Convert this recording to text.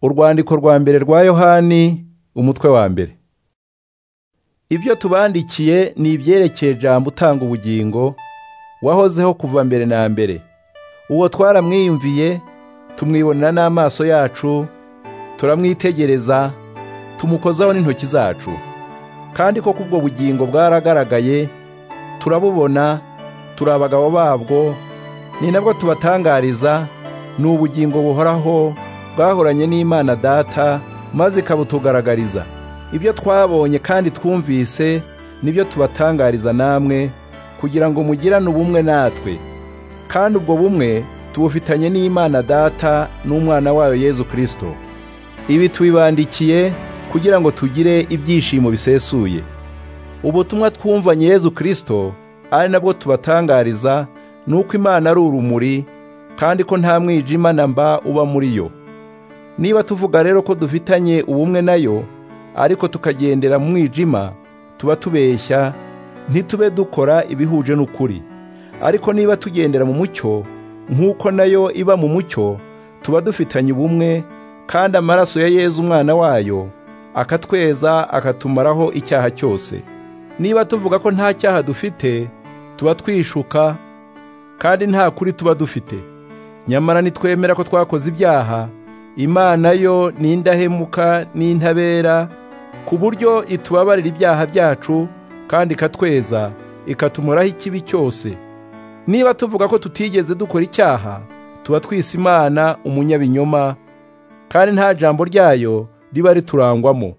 urwandiko rwa mbere rwa yohani umutwe wa mbere ibyo tubandikiye ni ibyerekeye jambo utanga ubugingo wahozeho kuva mbere na mbere uwo twaramwiyumviye tumwibonera n'amaso yacu turamwitegereza tumukozaho n'intoki zacu kandi koko ubwo bugingo bwaragaragaye turabubona turi abagabo babwo ni nabwo tubatangariza ni ubugingo buhoraho bwahoranye n'imana data maze ikabutugaragariza ibyo twabonye kandi twumvise nibyo tubatangariza namwe kugira ngo mugirane ubumwe natwe kandi ubwo bumwe tubufitanye n'imana data n'umwana wayo yezu kirisito ibi tubibandikiye kugira ngo tugire ibyishimo bisesuye ubutumwa twumvanye yezu kirisito ari nabwo tubatangariza nuko imana ari urumuri kandi ko nta mwijima na mba uba muri yo niba tuvuga rero ko dufitanye ubumwe nayo ariko tukagendera mu mwijima tuba tubeshya ntitube dukora ibihuje n'ukuri ariko niba tugendera mu mucyo nk'uko nayo iba mu mucyo tuba dufitanye ubumwe kandi amaraso ya yezu umwana wayo akatweza akatumaraho icyaha cyose niba tuvuga ko nta cyaha dufite tuba twishuka kandi nta kuri tuba dufite nyamara nitwemera ko twakoze ibyaha imana yo ni indahemuka n'intabera ku buryo itubabarira ibyaha byacu kandi ikatweza ikatumoraho ikibi cyose niba tuvuga ko tutigeze dukora icyaha tuba twise imana umunyabinyoma kandi nta jambo ryayo riba riturangwamo